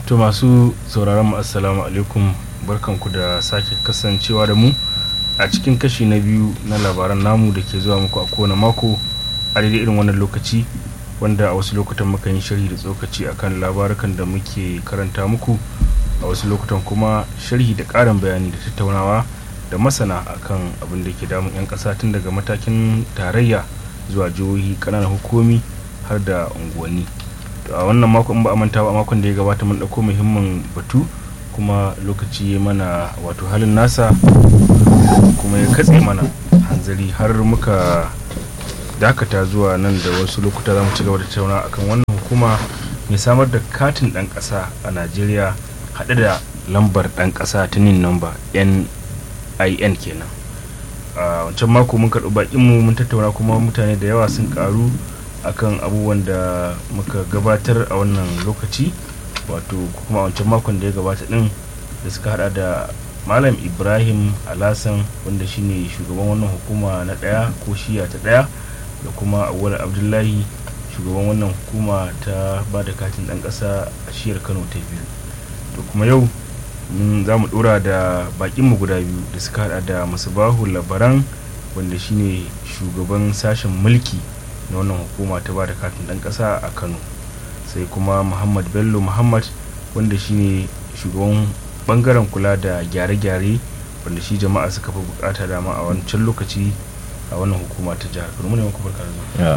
to masu sauraron mu assalamu alaikum barkanku da sake kasancewa da mu a cikin kashi na biyu na labaran namu da ke zuwa muku a kowane mako a daidai irin wannan lokaci wanda a wasu lokutan muka yi sharhi da tsokaci akan labarukan da muke karanta muku a wasu lokutan kuma sharhi da ƙarin bayani da tattaunawa da masana akan abin da ke damun 'yan ƙasa tun daga matakin tarayya zuwa jihohi ƙananan hukumi har da unguwanni a wannan makon ba a manta ba a makon da ya gabata mun ɗauko muhimmin batu kuma lokaci ya mana wato halin nasa kuma ya katse mana hanzari har muka dakata zuwa nan da wasu lokuta za mu ci gaba da tattauna akan wannan hukuma mai samar da katin ɗan ƙasa a najeriya haɗe da lambar ɗan ƙasa ta nin namba nin kenan a wancan mako mun karɓi baƙinmu mun tattauna kuma mutane da yawa sun ƙaru akan abubuwan da muka gabatar a wannan lokaci wato kuma a wancan makon da ya gabata din da suka hada da malam ibrahim alasan wanda shine shugaban wannan hukuma na daya ko shiya ta daya da kuma awwal abdullahi shugaban wannan hukuma ta ba da katin dan kasa a shiyar kano ta biyu to kuma yau za mu dora da bakinmu guda biyu da suka hada da masubahu labaran wanda shine shugaban sashen mulki na wannan hukuma ta ba da katin dan kasa a kano sai kuma muhammad bello muhammad wanda shine shugaban bangaren kula da gyare-gyare wanda shi jama'a suka fi bukata dama a wancan lokaci a wannan hukuma ta jihar kano mune muku barka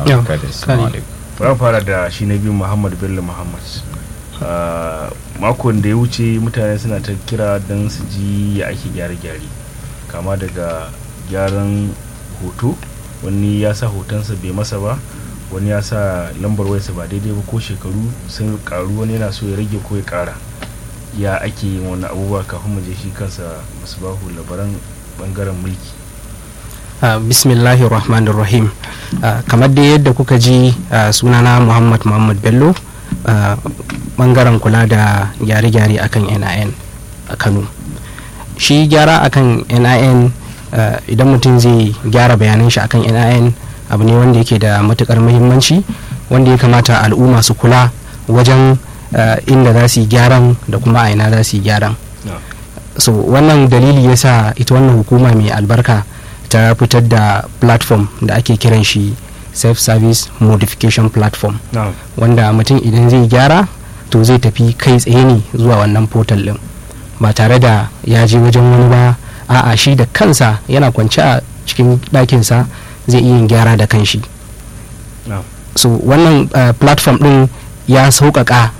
da fara da shi na biyu muhammad bello muhammad makon da ya wuce mutane suna ta kira don su ji ya ake gyare-gyare kama daga gyaran hoto wani ya sa hotonsa bai masa ba wani ya sa lambar wayarsa ba daidai ba ko shekaru sun karu wani yana so ya rage ko ya kara ya ake yin wani abubuwa kafin mu je shi kansa masu bahu labaran bangaren mulki uh, bismillahi rahmanir rahim uh, kamar da yadda kuka ji uh, sunana muhammad muhammad bello bangaren kula da gyare-gyare akan nin a kano shi gyara akan nin Uh, idan mutum zai gyara bayanan shi akan nin abu ne wanda yake da matukar muhimmanci wanda ya kamata al'umma su kula wajen uh, inda za su yi gyaran da kuma a ina za su yi gyaran no. so wannan dalili ya sa ita wannan hukuma mai albarka ta fitar da platform da ake kiran shi self-service modification platform no. wanda mutum idan zai gyara to zai tafi kai tsaye ne zuwa wannan portal din ba tare da ya je wajen wani ba a'a shi da kansa yana kwance a cikin ɗakinsa zai iya gyara da kanshi no. so wannan uh, platform ɗin ya sauƙaƙa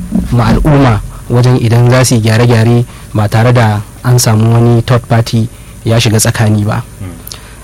ma al'umma wajen idan za su yi gyare-gyare ba tare da an samu wani third party ya shiga tsakani ba mm.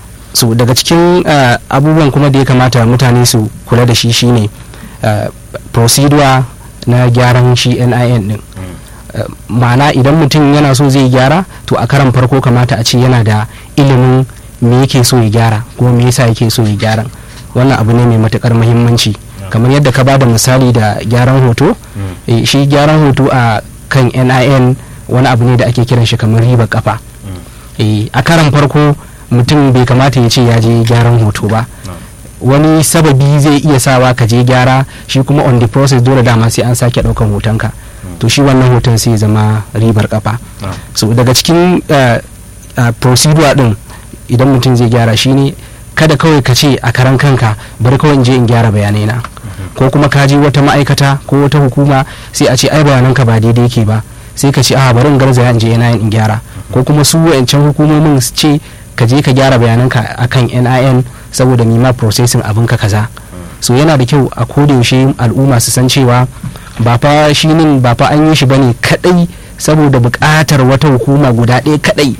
so daga cikin uh, abubuwan kuma da ya kamata mutane su kula da shi shine uh, procedure na gyaran shi nin din mm. Uh, ma'ana idan mutum yana so zai gyara to a karan farko kamata a ce yana da ilimin me yake so ya gyara ko me yasa yake so ya gyara wannan abu ne mai matukar muhimmanci Yeah. kamar yadda ka bada misali da gyaran hoto Mm. eh, shi gyaran hoto a kan nin wani abu ne da ake kiran shi kamar riba kafa Mm. eh, a karan farko mutum bai kamata ya ce ya je gyaran hoto ba No. wani sababi zai iya sawa ka je gyara shi kuma on the process dole dama sai an sake daukan hotonka to shi wannan hoton sai ya zama ribar kafa No. so daga cikin uh, uh, procedure din idan mutum zai gyara shine kada kawai ka ce a karan kanka bari kawai in je in gyara bayanai na ko kuma ka je wata ma'aikata ko wata hukuma sai a ce ai bayananka ba daidai yake ba sai ka ce a bari in garzaya in je yana in gyara ko kuma su wayancan hukumomin su ce ka je ka gyara bayananka akan NIN saboda nima processing abinka kaza so yana da kyau a kodayaushe al'umma su san cewa ba fa shi nin ba fa an yi shi bane kadai saboda buƙatar wata hukuma guda ɗaya kadai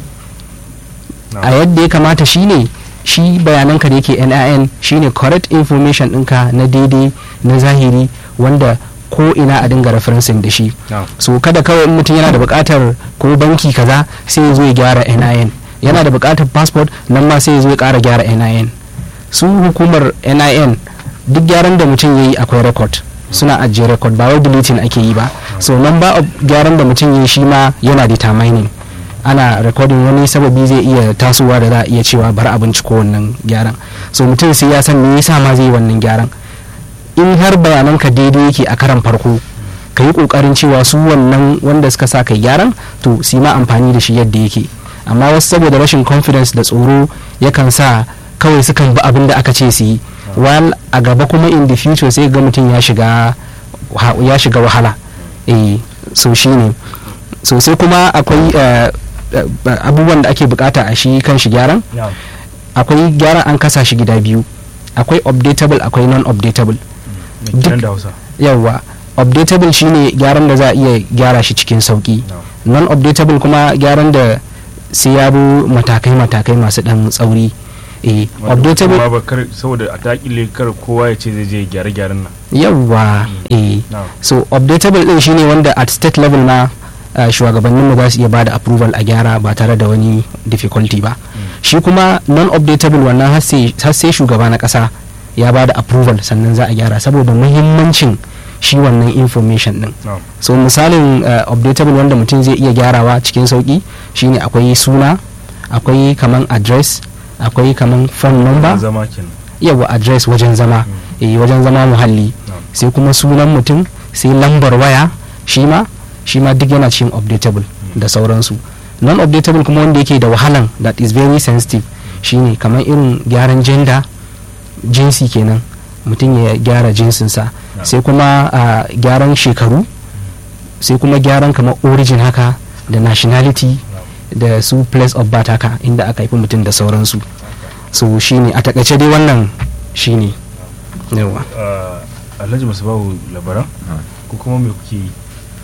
No. a yadda ya kamata shine shi bayananka da yake nin shine correct information ɗinka na daidai na zahiri wanda ko ina a dinga referencing da shi No. so kada kawai in mutum yana da buƙatar ko banki kaza sai ya zo ya gyara nin yana da buƙatar passport nan ma sai ya zo ya ƙara gyara nin su hukumar nin duk gyaran da mutum ya yi akwai record suna ajiye record ba wai deleting ake yi ba so nan ba gyaran da mutum ya yi shi ma yana determining ana recording wani sababi zai iya tasowa da za a iya cewa bar a binciko wannan gyaran so mutum sai ya san me yasa ma zai yi wannan gyaran in har bayananka daidai yake a karan farko ka yi kokarin cewa su wannan wanda suka sa kai gyaran to su yi ma amfani da shi yadda yake amma wasu saboda rashin confidence da tsoro yakan sa kawai sukan bi abin da aka ce su yi while a gaba kuma in the future sai ga mutum ya shiga wa- ya shiga wahala eh so shine so sai kuma akwai eh, eh, abubuwan da ake bukata a shi kan shi gyaran na'am akwai gyaran an kasa shi gida biyu akwai updatable akwai non-updatable me kenan da Hausa yawwa updatable shine gyaran da za a iya gyara shi cikin sauki na'am non-updatable kuma gyaran da sai ya bi matakai-matakai masu dan tsauri eh updatable amma ba kar saboda a takile kar kowa ya ce zai je gyare gyaren nan yawwa eh na'am so updatable din shine wanda at state level na uh, shugabannin mu za su iya bada approval a gyara ba tare da wani difficulty ba shi kuma non-updatable wannan har sai har sai shugaba na kasa ya bada approval sannan za a gyara saboda muhimmancin shi wannan information din na'am so misalin uh, updatable wanda mutum zai iya gyarawa cikin sauki shine akwai suna akwai kaman address akwai kaman phone number zama kenan yawa address wajen zama eh, wajen zama muhalli na'am sai kuma sunan mutum sai lambar waya shi ma shi ma duk yana cikin updatable da sauransu non updatable kuma wanda yake da wahalan that is very sensitive shine kamar irin gyaran gender jinsi kenan mutum ya gyara jinsinsa Yeah. sai kuma a gyaran shekaru sai kuma gyaran kamar origin haka da nationality da su place of birth haka inda aka haifi mutum da sauransu so shine a takaice dai wannan shine yawa Ah, Alhaji Musubahu labaran ko kuma me kuke yi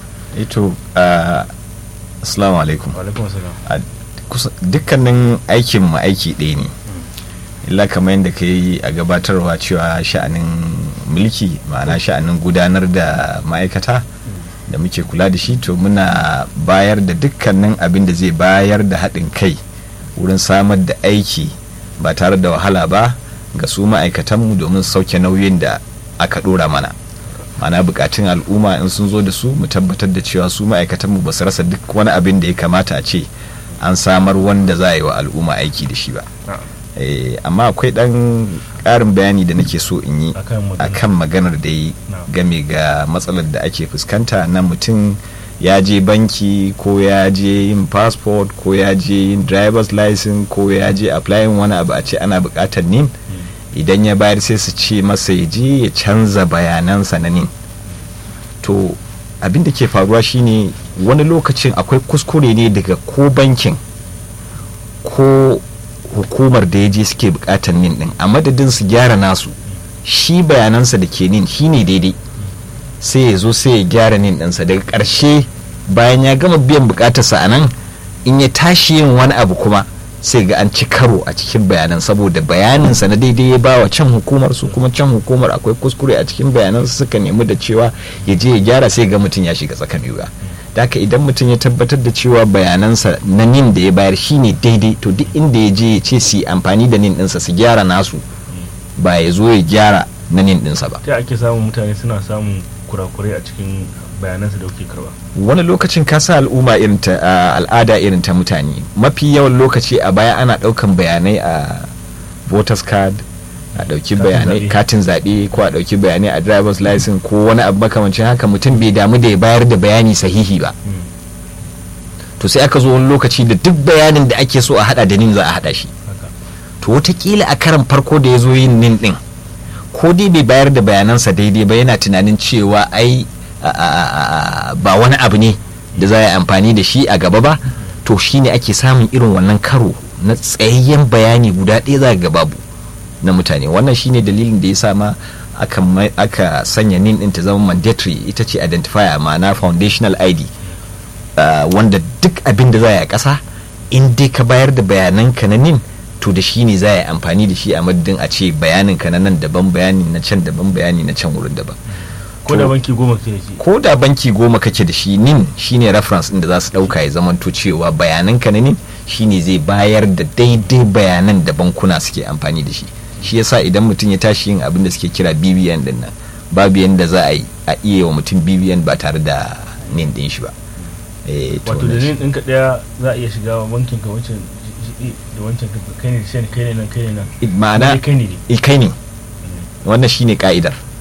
ito uh, assalamu alaikum wa alaikum assalam A kusa- dukkanin aikin mu aiki ɗaya ne illa kamar yadda ka yi a gabatarwa cewa sha'anin mulki ma'ana sha'anin gudanar da ma'aikata da muke kula da shi to muna bayar da dukkanin abin da zai bayar da haɗin kai wurin samar da aiki ba tare da wahala ba ga su ma'aikatanmu domin sauke nauyin da aka ɗora mana mana bukatun al'umma in sun zo da su mu tabbatar da cewa su ma'aikatanmu ba su rasa duk wani abin da ya kamata a ce an samar wanda za a yi wa al'umma aiki da shi ba na'am Eh, amma akwai dan ƙarin bayani da nake so in yi akan magana akan maganar da yi Na'am. game ga matsalar da ake fuskanta na mutum ya je banki ko ya je yin passport ko ya je yin driver's license ko ya je applying wani abu a ce ana buƙatar nin idan ya bayar sai su ce masa ya je ya canza bayanansa na nin to abin da ke faruwa shine wani lokacin akwai kuskure ne daga ko bankin ko hukumar da ya je suke bukatar nin din a madadin su gyara nasu shi bayanansa da ke nin shine daidai sai ya zo sai ya gyara nin ɗinsa daga ƙarshe bayan ya gama biyan bukatarsa a nan in ya tashi yin wani abu kuma sai ga an ci karo a cikin bayanan saboda bayaninsa na daidai ya bawa can hukumar su kuma can hukumar akwai kuskure a cikin bayanansa suka nemi da cewa ya je ya gyara sai ga mutum ya shiga tsakan yuga da haka idan mutum ya tabbatar da cewa bayanansa na nin da ya bayar shine daidai to duk inda ya je ya ce su yi amfani da nin ɗinsa su gyara nasu ba ya zo ya gyara na nin ɗinsa ba ta ake samun mutane suna samun kurakurai a cikin bayanansu da kuke karba wani lokacin ka sa al'umma irin ta a al'ada irin ta mutane mafi yawan lokaci a baya ana daukan bayanai a voters card a dauki Katin bayanai zaɓe. katin zaɓe ko a dauki bayanai a driver's license ko wani abu makamancin haka mutum bai damu da ya bayar da bayani sahihi ba to sai aka zo wani lokaci da duk bayanin da ake so a hada da nin za a hada shi haka to wataƙila a karan farko da ya zo yin nin din ko dai bai bayar da bayanansa daidai ba yana tunanin cewa ai a- a- a- ba wani abu ne da za a yi amfani da shi a gaba ba to shine ake samun irin wannan karo na tsayayyen bayani guda ɗaya za ga babu na mutane wannan shine dalilin da ya sa ma aka, mai- aka sanya nin ɗin ta zama mandatory ita ce identifier ma'ana foundational id uh, wanda duk abin da za a yi a ƙasa in dai ka bayar da bayananka na nin to da shi ne za a yi amfani da shi a madadin a ce bayaninka na nan daban bayani na can daban bayani na can wurin daban ko da To- banki goma ke da shi ko da banki goma kake da shi nin shine reference din da za su dauka ya zamanto cewa bayananka na nin shine zai bayar da daidai bayanan da bankuna suke amfani da shi shi yasa idan mutum ya tashi yin abin da suke kira BBN din nan babu yanda za a yi a iya wa mutum BBN ba tare da nin din shi ba Eh, to wato da wannan shi- nin ɗinka ɗaya za a iya shiga wa bankin ka wancan jiɗi da wancan ka kai ne sai kai ne nan kai ne nan ma'ana Kai kai ne ne eh, kai ne wannan shine ka'idar Na'am.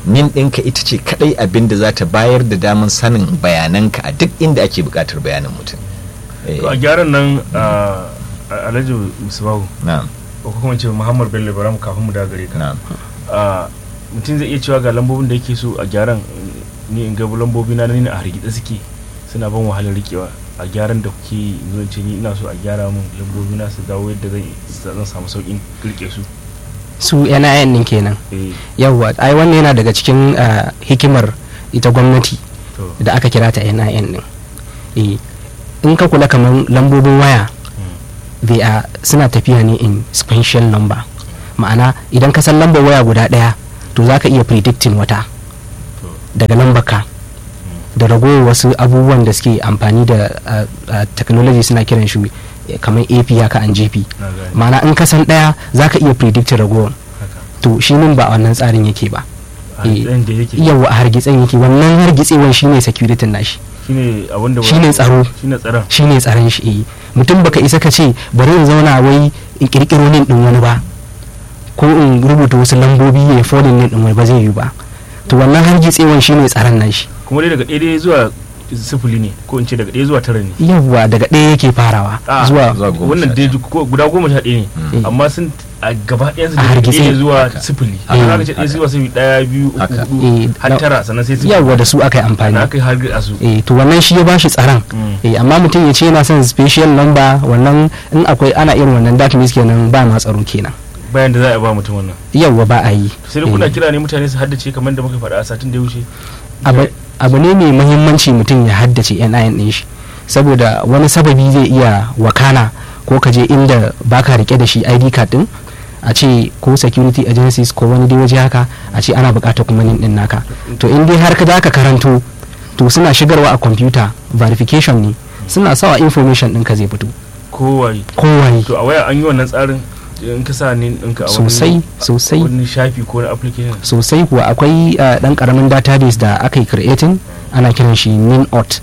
nin ɗinka ita ce kadai abin da za ta bayar da damar sanin bayananka a duk inda ake buƙatar bayanin mutum Eh, to a gyaran nan a alhaji musubahu na'am ko kuma ce muhammad bello baram kafin mu dagare ka na'am a mutum zai iya cewa ga lambobin da yake so a gyaran ni in ga lambobi na ni a hargitsa suke suna ban wahalar rikewa a gyaran da kuke yi zo in ce ni ina so a gyara min lambobi na su dawo yadda zan zan samu saukin rike su su NIN din kenan eh yawwa ai wannan yana daga cikin ah, hikimar ita gwamnati to da aka kira ta NIN din eh in ka kula kamar lambobin waya they are suna tafiya ne in sequential number ma'ana idan ka san lambar waya guda daya to za ka iya predicting wata to daga lambar ka da ragowar wasu abubuwan da suke amfani da ah, ah, technology suna kiran shi eh, kamar ap haka an gp na gane ma'ana in ka san daya za ka iya predict ragowar haka to shi nan ba a wannan tsarin yake ba a eh, tsayin da yake yawa a hargitsen yake wannan hargitsewan shine security nashi shine abin da Shine tsaro. shine tsaron shine tsaron shi eh mutum baka isa ka ce bari in zauna wai in kirkiro nin din wani ba ko in rubuta wasu lambobi ya folin nin din wani ba zai yi ba to wannan hargitsewan shine tsaron nashi kuma dai daga ɗaya dai zuwa sifili ne ko in ce daga ɗaya zuwa tara ne yawwa daga ɗaya yake farawa Ah, zuwa zuwa goma wannan sha dai ɗaya. ko- guda goma sha ɗaya ne Mm. amma sun a gaba ɗayan su A daga hargitse. ɗaya zuwa Haka. sifili Eh. a aka ce ɗaya zuwa sifili ɗaya biyu uku Haka. hudu Eh, har na- tara sannan sai sifili yawwa da su aka yi na amfani aka yi har a su eh to wannan shi ya bashi tsaron Mm. eh amma mutum ya ce yana son special number wannan in akwai ana irin wannan that means kenan ba ma tsaro kenan bayan da za a ba mutum wannan yawwa ba a yi sai dai kuna Eh. kira ne mutane su haddace kamar da muka faɗa a satin da ya wuce abu abu ne mai muhimmanci mutum ya haddace NIN din shi saboda wani sababi zai iya wakana ko ka je inda baka rike da shi ID card din a ce ko security agencies ko wani dai waje haka a ce ana bukatar kuma nin din naka to in dai har ka zaka karanto to suna shigarwa a computer verification ne suna sawa information ɗinka zai fito kowaye kowaye to a waya an yi wannan tsarin in ka sa ne ɗinka a wani sosai sosai wani shafi ko na application sosai kuwa akwai uh, dan karamin database da aka yi creating ana kiran shi ninot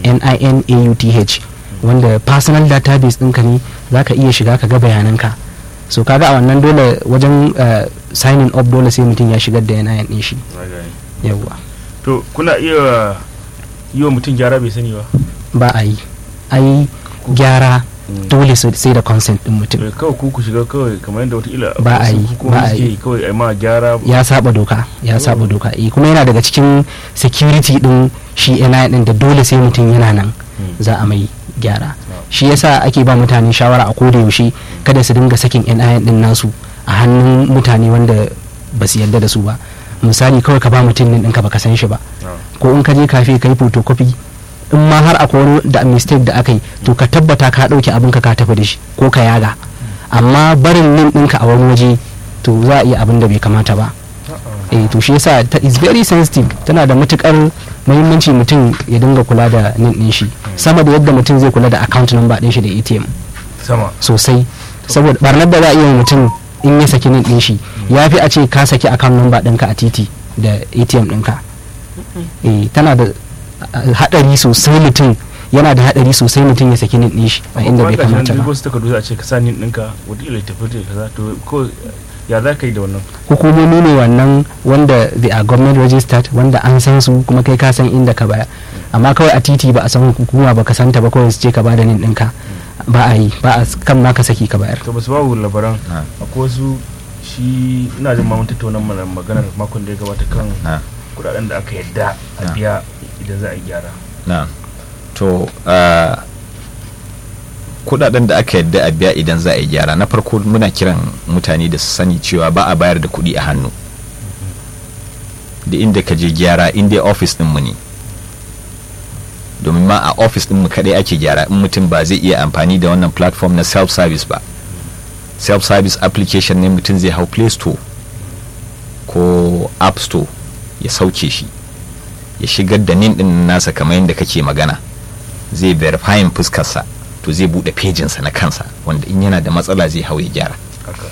n-i-n-a-u-t-h wanda personal database ɗinka ne za ka iya shiga ka ga bayananka so kaga a wannan dole wajen uh, signing up dole sai mutum ya shigar da NIN ɗin shi Na gane. yawwa to kuna iya yi wa mutum gyara bai sani ba ba a yi ai gyara dole sai sai da consent ɗin mutum Eh, kawai ku ku shiga kawai kamar yadda wataƙila Ba a wasu yi, hukumomi ba a suke yi. yi kawai a ma gyara ya saba doka ya saba doka eh kuma yana daga cikin security din shi NIN din da dole sai mutum yana nan Mm. za a mai gyara Wow. shi yasa ake ba mutane shawara a koda yaushe kada su dinga sakin NIN din nasu a hannun mutane wanda ba su yarda da su ba misali kawai ka ba mutum din ɗinka baka san shi ba Ah. ko in ka je kafe ka yi photocopy in ma har akwai wani da mistake da aka yi to ka tabbata ka ɗauke abin ka ka tafi da shi ko ka yaga amma barin nin ɗinka a wani waje to za a iya abin da bai kamata ba eh to shi yasa ta is very sensitive tana da matukar muhimmanci mutum ya dinga kula da nin din shi sama da yadda mutum zai kula da account number din shi da ATM sama sosai saboda barnar da za a iya yi mutum in ya saki nin din shi ya fi a ce ka saki account number ɗinka a titi da ATM ɗinka eh tana da uh, hadari sosai mutum yana da hadari sosai mutum ya saki nin din shi a inda bai kamata ba wasu takardu za a ce ka sa nin ɗinka wataƙila ya tafi da kaza to ko ya za ka yi da wannan hukumomi ne wannan wanda they are government registered wanda an san su kuma kai ka san inda ka baya amma kawai a titi ba a san hukuma ba ka santa ba kawai su ce ka bada nin ɗinka ba a yi ba a kan ma ka saki ka bayar to ba su babu labaran Ah. akwai wasu shi ina jin mamun tattaunan mana maganar makon da ya gabata kan na kudaden da aka yadda a Ah. biya idan za a yi gyara na to uh, kudaden da aka yadda a biya idan za a yi gyara na farko muna kiran mutane da su sani cewa ba a bayar da kuɗi a hannu da inda ka je gyara inda ofis ɗinmu ne domin ma a ofis ɗinmu kaɗai ake gyara in mutum ba zai iya amfani da wannan platform na self-service ba self-service application ne mutum zai hau play store ko app store ya sauke shi ya shigar da nin ɗin nasa kamar yadda kake magana zai verifying fuskarsa to zai buɗe pejinsa na kansa wanda in yana da matsala zai hau ya gyara haka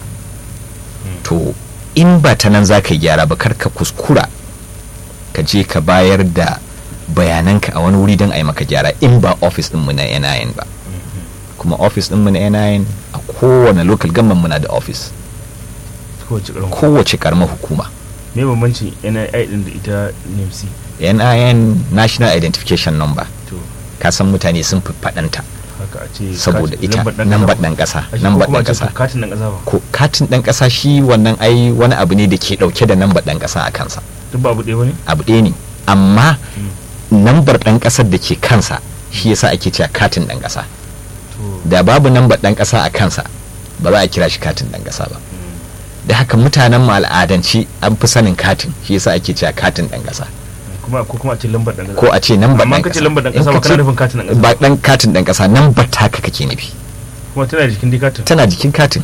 to in ba ta nan za ka yi gyara ba kar ka kuskura ka je ka bayar da bayananka a wani wuri don a yi maka gyara in ba ofis ɗinmu na NIN ba kuma ofis ɗinmu na NIN a kowane local government muna da ofis kowace ƙarfi kowace karamar hukuma me bambancin NII din da ita NMC nin national identification number to kasan mutane sun fi faɗanta haka a ce saboda katin- ita lambar ɗan nambar ƙasa ɗan ƙasa ba. A shi nambar ko kuma ɗan a ce ƙasa katin ɗan ƙasa ba ko katin ɗan ƙasa shi wannan ai wani abu ne da ke ɗauke da nambar ɗan ƙasa a kansa duk ba abu ɗaya bane abu ɗaya ne amma nambar ɗan ƙasar da ke kansa shi yasa ake cewa katin ɗan ƙasa to da babu nambar ɗan ƙasa a kansa ba za a kira shi katin ɗan ƙasa ba da haka mutanen mu al'adance an fi sanin katin shi yasa ake cewa katin ɗan ƙasa kuma ko kuma a ce lambar ɗan ƙasa ko a ce nambar amma ɗan ka ce ƙasa lambar ɗan In ƙasa ka ba kana ce- nufin katin ɗan ƙasa ba ɗan katin ɗan ƙasa nambar taka kake nufi kuma tana da jikin dai katin tana jikin katin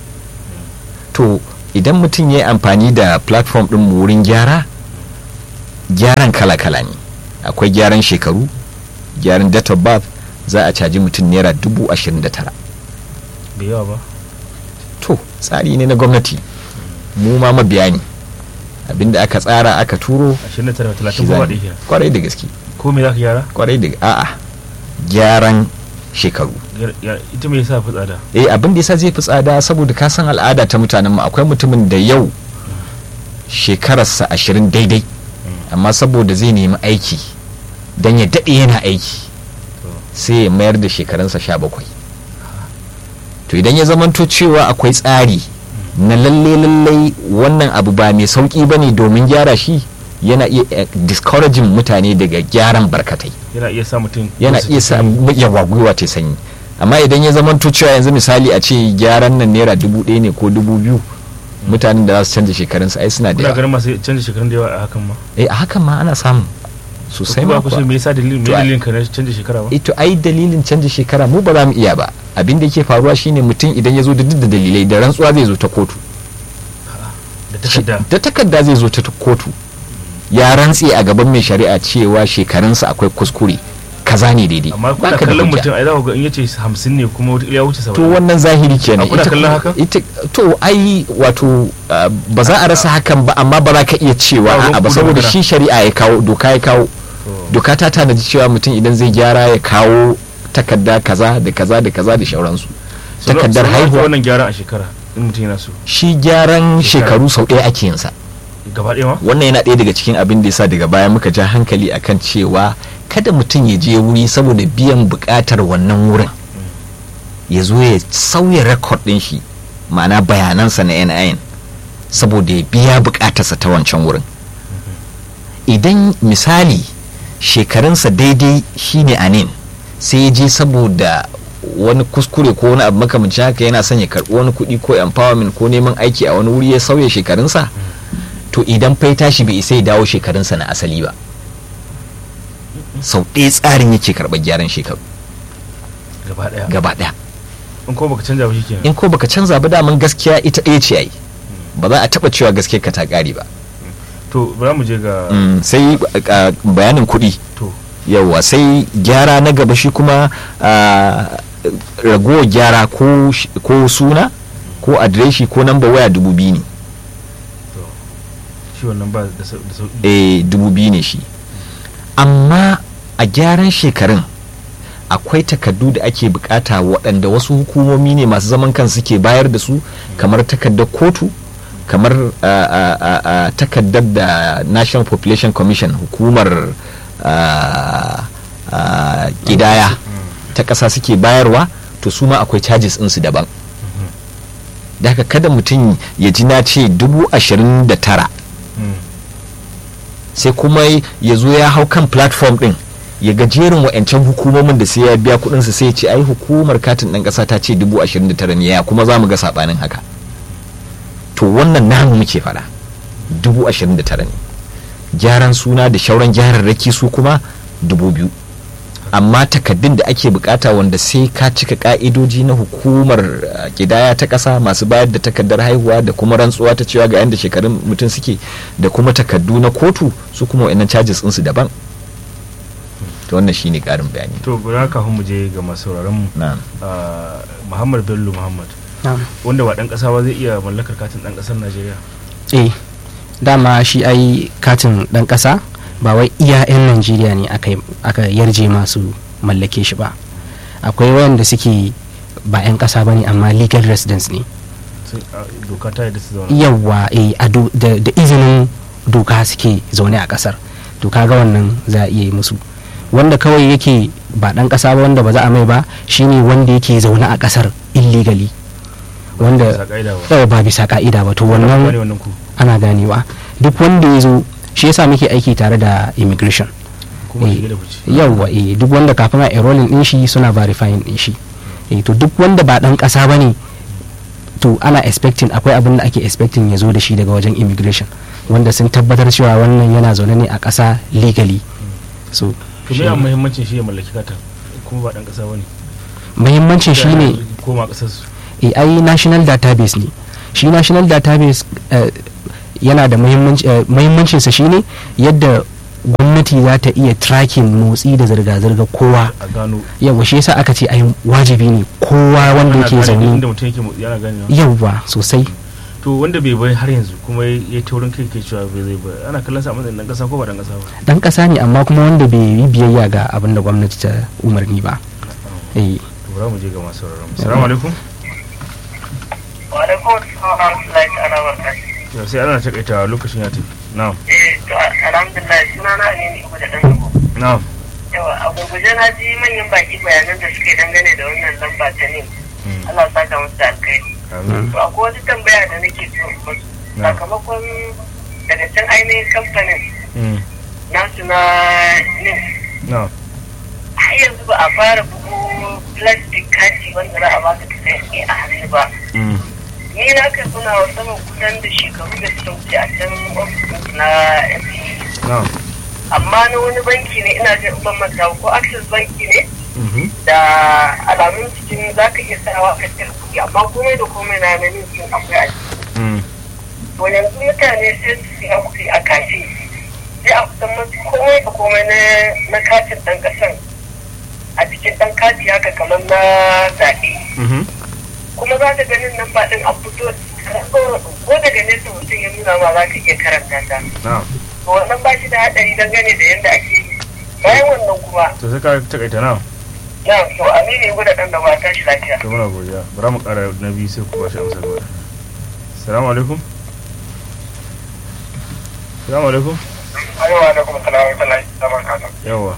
to idan mutum ya yi amfani da platform ɗin mu wurin gyara gyaran kala-kala ne akwai gyaran shekaru gyaran date of birth za a caji mutum naira dubu ashirin da tara bai yawa ba to tsari ne na gwamnati mu ma mabiya ne abinda aka tsara aka turo 29 shi 30 za ba mu- ɗaya kenan kwarai da gaske ko me za ka gyara kwarai da a'a gyaran shekaru Gyara- gyara- ita me yasa fi tsada eh abin da yasa zai fi tsada saboda ka san al'ada ta mutanen mu akwai mutumin da yau shekararsa ashirin daidai amma saboda zai nemi aiki don ya daɗe yana aiki sai ya mayar da shekarunsa sha bakwai to idan ya zamanto cewa akwai tsari na lalle lalle wannan abu ba mai sauƙi ba ne domin gyara shi yana iya eh, discouraging mutane daga gyaran barkatai yana iya sa mutum yana wasu iya sa cikin- yawa gwiwa ta sanyi amma idan ya zama cewa yanzu misali a ce gyaran nan naira dubu ɗaya ne ko dubu biyu mutanen da za su canza shekarunsu ai suna da kuna yawa ganin masu canza shekarun da yawa a hakan ma eh a hakan ma ana samu to sosai kuma ma ku kuwa so me yasa dalilin me To, ai- dalilin ka na canza shekara ba ito ai dalilin canza shekara mu ba za mu iya ba abin da yake faruwa shine mutum idan ya zo da duk da dalilai da rantsuwa zai zo ta kotu da takarda da takarda zai zo ta kotu ya rantse a gaban mai shari'a cewa shekarunsa akwai kuskure kaza ne daidai amma kuna Baka da kallon hujja. mutum ai za ku ga in yace 50 ne kuma wata ya wuce 70 to wannan zahiri kenan A kuna Ita- kallon haka? ita to ai wato uh, ba za a rasa hakan ba amma ba za ka iya cewa Ba ruwan a'a ba ku da saboda magana. shi shari'a ya kawo doka ya kawo To, doka ta tanaji cewa mutum idan zai gyara ya kawo takarda kaza da kaza da kaza da shauransu sau nawa- takardar sau nawa ake haihuwa wannan gyaran a shekara in mutum yana so shi gyaran Shekara. shekaru sau ɗaya ake yinsa gaba ɗaya ma wannan yana ɗaya daga cikin abin da yasa daga baya muka ja hankali akan cewa kada mutum ya je wuri saboda biyan buƙatar wannan wurin ya zo ya sauya rekod ɗin shi ma'ana bayanansa na NIN saboda ya biya buƙatarsa ta wancan wurin idan misali shekarunsa daidai shine anin sai ya je saboda wani kuskure ko wani abu makamancin haka yana son ya karɓi wani kuɗi ko empowerment ko neman aiki a wani wuri ya sauya shekarunsa to idan fai tashi bai isa ya dawo shekarunsa na asali ba sau ɗaya tsarin yake karɓar gyaran shekaru gaba ɗaya gaba ɗaya in ko baka canja ba shikenan in ko baka canza ba daman gaskiya ita ɗaya ce ai ba za a taɓa cewa gaskiya ka ta ƙare ba to bari mu je ga Mm, sai uh, bayanin kuɗi to yawa sai gyara na gaba shi kuma uh, ragowar gyara ko, sh- ko suna ko adireshi ko namba waya dubu biyu ne shi wannan ba da sau- da sauki eh dubu biyu ne shi amma a gyaran shekarun akwai takardu da ake bukata waɗanda wasu hukumomi ne masu zaman kan suke bayar da su kamar takardar kotu kamar ah, ah, ah, ah, takardar da national population commission hukumar ah, ah, ƙidaya ta ƙasa suke bayarwa to su ma akwai charges ɗinsu daban da haka kada mutum ya ji na ce dubu ashirin da tara Mm. sai kuma ya zo ya hau kan platform din ya ga jerin wa'ancan hukumomin da sai ya biya kudinsa sai ya ce ai hukumar katin ɗan ƙasa ta ce dubu ashirin da tara ne ya kuma za mu ga saɓanin haka to wannan namu muke fara dubu ashirin da tara ne gyaran suna da shauran gyararraki su kuma dubu biyu amma takaddun da ake bukata wanda sai ka cika ka'idoji na hukumar uh, kidaya ta ƙasa masu bayar da takaddar haihuwa da kuma rantsuwa ta cewa ga yadda shekarun mutum suke da kuma takaddu na kotu su kuma wa'annan charges ɗinsu daban to wannan shine ƙarin bayani to bari kafin mu je ga masu sauraron mu na ah, Muhammad Bello Muhammad na'am. wanda ba dan kasa ba zai iya mallakar katin dan kasar Najeriya eh dama shi ai katin dan kasa ba wai iya 'yan najeriya ne aka aka yarje masu mallake shi ba akwai wayanda suke ba 'yan kasa ba ne amma legal residence ne Sun- a, doka ta yadda su zauna yawa eh, a do- da da izinin doka suke zaune a kasar to kaga wannan za a iya yi musu wanda kawai yake ba dan kasa ba wanda ba za a mai ba shine wanda yake zaune a kasar illegally Bisa wanda ka'ida ba yawa ba bisa ka'ida ba to Wannan wannan ne wannan ku ana ganewa duk wanda ya zo shi yasa muke aiki tare da immigration kuma Eh, shige da fice yawwa eh duk wanda kafin a enrolling din shi suna verifying din shi eh to duk wanda ba dan kasa bane to ana expecting akwai abin da ake expecting ya zo da shi daga wajen immigration wanda sun tabbatar cewa wannan yana zaune ne a ƙasa legally so to me shi- ya muhimmancin shi ya mallaki kata kuma ba dan kasa bane muhimmancin shi ne koma kasar su eh, ai national database ne shi national database eh, yana da muhimmanci eh, muhimmancinsa shine yadda gwamnati za ta iya tracking motsi da zirga-zirga kowa a gano yawa shi yasa aka ce ai wajibi ne kowa wanda Ana yake gane zaune inda mutum yake motsi yana gane yawa sosai to wanda bai bai har yanzu kuma ya ya taurin kai ke cewa bai zai ba ana kallon sa a matsayin dan kasa ko ba dan kasa ba dan kasa ne amma kuma wanda bai yi biyayya ga abin da gwamnati ta umarni ba eh to bari mu je ga masu sauraron mu assalamu alaikum Walaikun salam warahmatullahi ta'ala barakatuh. yau sai ana takaita lokacin ya tafi na'am Eh, to alhamdulillah suna na ne ne da dan yabo. na'am Yawa, a gurguje na ji manyan baki bayanan da suke dangane da wannan lamba ta ne. Mm. Allah ya saka musu da alkhairi. amin To akwai wata tambaya da nake so in musu. Na. Sakamakon daga can ainihin kamfanin Mm. nasu na NIM na'am har yanzu ba a fara bugu plastic kati wanda za a baka ka sai a hannu ba. Mm. ni na kai suna wa saman kusan da shekaru da suka wuce a can ofis na FCE. na'am amma na wani banki ne ina jin ban manta ba, ko access banki ne Mhm. da alamun cikin za ka iya sawa ka cire kuɗi amma komai da komai na nan sun akwai a ciki Mm. to yanzu mutane sai su siya kuɗi a kafi sai a kusan masu komai da komai na na katin ɗan ƙasan a cikin ɗan kati haka kamar na zaɓe Mhm. kuma za ka ganin nan ba ɗin an fito ko daga nesa mutum ya nuna ma za ka iya karanta ta na'am to wannan ba shi da haɗari dangane da yadda ake yi bayan wannan kuma to sai ka takaita na'am na to aminu ya gudu ɗan da ba tashi lafiya to muna godiya bara mu kara na biyu sai ku ba shi amsar gaba assalamu alaikum assalamu alaikum Arewa da kuma salamu alaikum zaman kasa. yawa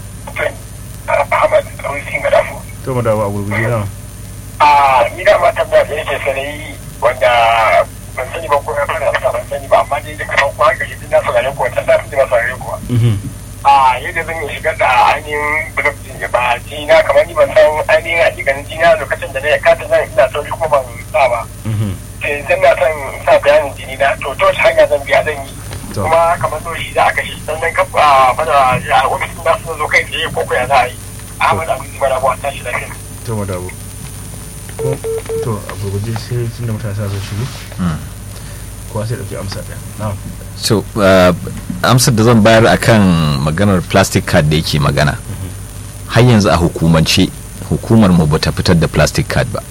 Ahmad Rusi Madafu. to mu dawo a gurguje na'am A ni da ma tambaya da yake sanayi wanda ban sani ba ko ya fara amsa ban sani ba amma dai da kamar ko haka shi na saurare ko ta da ba saurare ko. Mhm. A yadda zan yi shigar da ainihin blog din ba jina kamar ni ban san ainihin hakikanin jina lokacin da na ya kata nan ina sauri kuma ban sa ba. Mhm. sai zan na son sa bayanin jini na to ta wace hanya zan biya zan yi To. kuma kamar so shi za a kashe sannan ka a fada a ofisin na sun zo kai tsaye ko kuya za a yi a hama da abin mara ba tashi da kai to mu dawo ko to a gurguje sai tunda mutane sa su shigo Mm. kowa sai dauki amsa ɗaya na'am so uh, amsar da zan bayar akan maganar plastic card da yake magana har yanzu a hukumance hukumar mu bata fitar da plastic card ba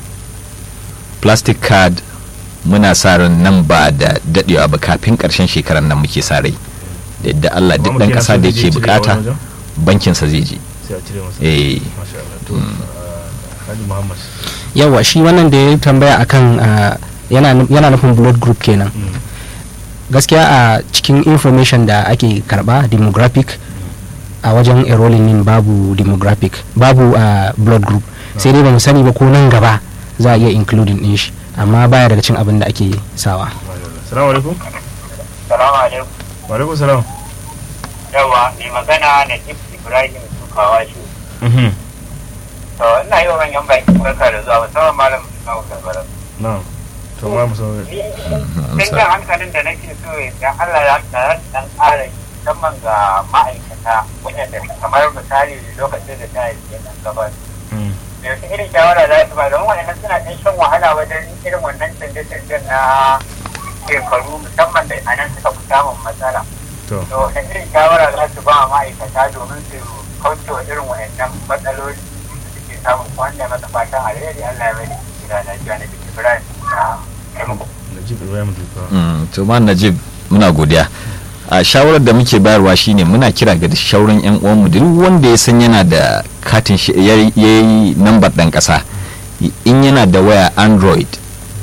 plastic card muna sa ran nan ba da dadewa ba kafin karshen shekarar nan muke sa rai da yadda Allah duk dan kasa da yake bukata bankin sa zai je sai a cire masa eh masha Allah to ah, Haji Muhammad yawa shi wannan da ya tambaya akan ah, yana nu- yana nufin blood group kenan Mm. gaskiya a cikin information da ake karba demographic a wajen enrolling din babu demographic babu a blood group sai dai ba mu sani ba ko nan gaba za a iya including din shi amma baya daga cin abin da ake sawa Masha Allah. Assalamu alaikum salamu alaikum wa alaikum salam yawa mai magana na jif ibrahim sukawa shi Mhm. to ina yi wa manyan baki barka da zuwa musamman malam musamman gabara na'am to ma mu saurare ni dan jan hankalin da nake so ya Allah ya tsara dan ƙara musamman ga ma'aikata waɗanda kamar misali lokacin da ta yi nan gaba Mm. da wasu irin shawara za su ba don waɗannan suna ɗan shan wahala wajen irin wannan canje-canjen na shekaru musamman da anan suka fi samun matsala to to wani irin shawara za su ba wa ma'aikata domin su kauce wa irin waɗannan matsaloli da suke samun wanda masa fatan alheri Allah ya bari gida lafiya na bikin Ibrahim na taimako. Najib Ibrahim Duka Mm, to ma najib muna godiya a shawarar da muke bayarwa shine muna kira ga shauran yan uwanmu duk wanda ya san yana da katin shi ya yi nambar dan kasa in yana da waya android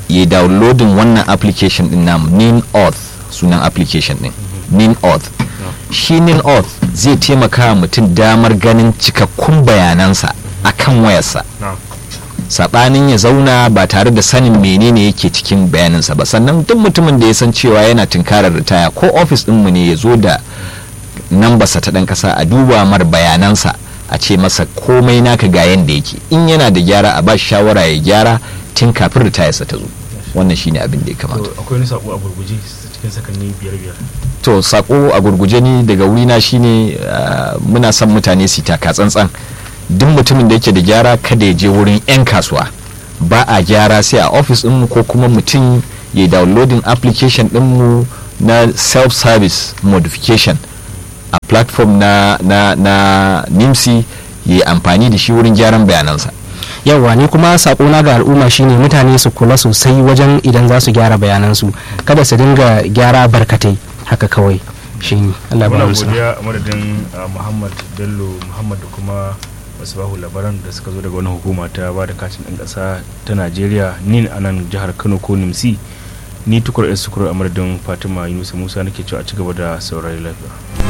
ya downloading wannan application din namu nin auth sunan application din nin auth shi nin auth zai taimaka wa mutum damar ganin cikakkun bayanansa akan wayarsa na'am sabanin ya zauna ba tare da sanin menene yake cikin bayaninsa ba sannan duk mutumin da ya san cewa yana tunkarar ritaya ko ofis ɗinmu ne ya zo da nambarsa ta ɗan ƙasa a duba mar bayanansa a ce masa komai naka ga yanda yake in yana da gyara a ba shi shawara ya gyara tun kafin ritayarsa ta zo wannan shine abin da ya kamata to akwai wani sako a gurguje cikin sakanni biyar biyar to sako a gurguje ni daga wurina shine uh, muna son mutane su taka tsantsan duk mutumin da yake da gyara kada ya je wurin 'yan kasuwa ba a gyara sai a ofis ɗinmu ko kuma mutum ya downloading application ɗinmu na self-service modification a platform na, na, na nimsi ya yi amfani da shi wurin gyaran bayanansa yawwa ni kuma sakona ga al'umma shine mutane su kula sosai wajen idan za su gyara bayanansu kada su dinga gyara barkatai haka kawai shi Allah ba muna mu sa'a. godiya a madadin uh, muhammad bello muhammad da kuma bahu labaran da suka zo daga wani hukuma ta ba da katin ɗan ƙasa ta najeriya nin a nan jihar kano ko nimsi ni tukur s tukur a madadin fatima yunusa musa nake cewa a ci gaba da saurari lafiya